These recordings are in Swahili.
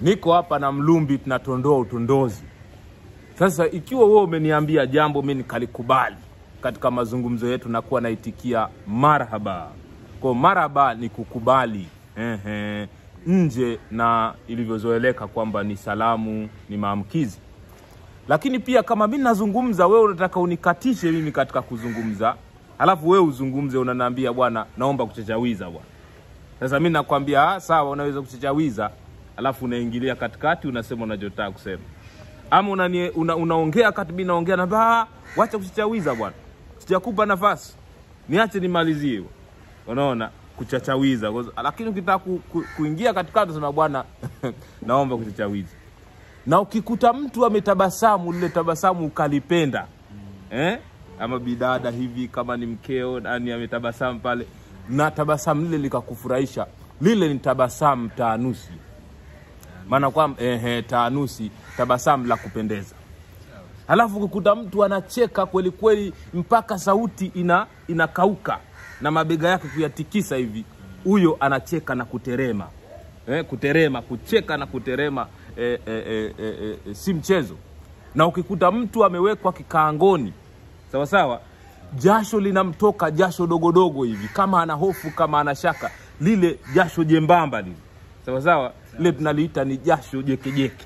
niko hapa na Mlumbi tunatondoa utondozi. Sasa ikiwa wewe umeniambia jambo mimi nikalikubali katika mazungumzo yetu, nakuwa naitikia marhaba. Kwa marhaba ni kukubali ehe, nje na ilivyozoeleka kwamba ni salamu, ni maamkizi. Lakini pia kama mimi nazungumza, wewe unataka unikatishe mimi katika kuzungumza, halafu wewe uzungumze, unaniambia bwana, naomba kuchachawiza bwana. Sasa mimi nakwambia ah, sawa, unaweza kuchachawiza, alafu unaingilia katikati, unasema unachotaka kusema ama unani, una, unaongea kati mimi naongea na ba wacha kuchachawiza bwana, sijakupa nafasi, niache nimalizie. Unaona, kuchachawiza. Lakini ukitaka ku, ku, kuingia katikati unasema bwana, naomba kuchachawiza. Na ukikuta mtu ametabasamu, lile tabasamu ukalipenda eh? ama bidada hivi, kama ni mkeo nani ametabasamu pale, na tabasamu lile likakufurahisha, lile ni tabasamu taanusi maana kwamba ehe, taanusi, tabasamu la kupendeza. Halafu ukikuta mtu anacheka kweli kweli mpaka sauti ina inakauka na mabega yake kuyatikisa hivi, huyo anacheka na kuterema eh, kuterema, kucheka na kuterema eh, eh, eh, eh, eh, si mchezo. Na ukikuta mtu amewekwa kikaangoni sawa sawa, jasho linamtoka jasho dogodogo hivi, kama ana hofu, kama ana shaka, lile jasho jembamba lile sawa sawa lile tunaliita ni jasho jekejeke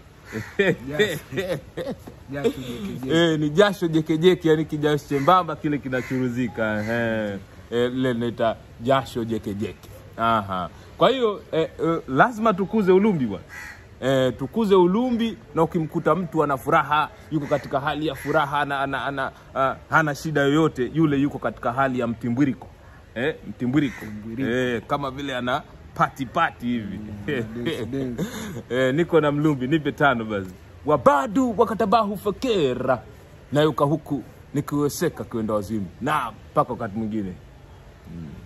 Jasho jekejeke. Eh, ni jasho jekejeke, yani kijasho chembamba kile kinachuruzika eh, eh, lile linaita jasho jekejeke. Aha. Kwa hiyo eh, eh, lazima tukuze ulumbi bwana. Eh, tukuze ulumbi, na ukimkuta mtu ana furaha, yuko katika hali ya furaha, ana, ana, ana, ana, hana shida yoyote, yule yuko katika hali ya mtimbwiriko eh, mtimbwiriko eh, kama vile ana pati pati hivi dance, dance. eh, niko na Mlumbi, nipe tano basi. Wabadu wakatabahu fakera, nayuka huku nikiweseka kwenda wazimu, na mpaka wakati mwingine mm.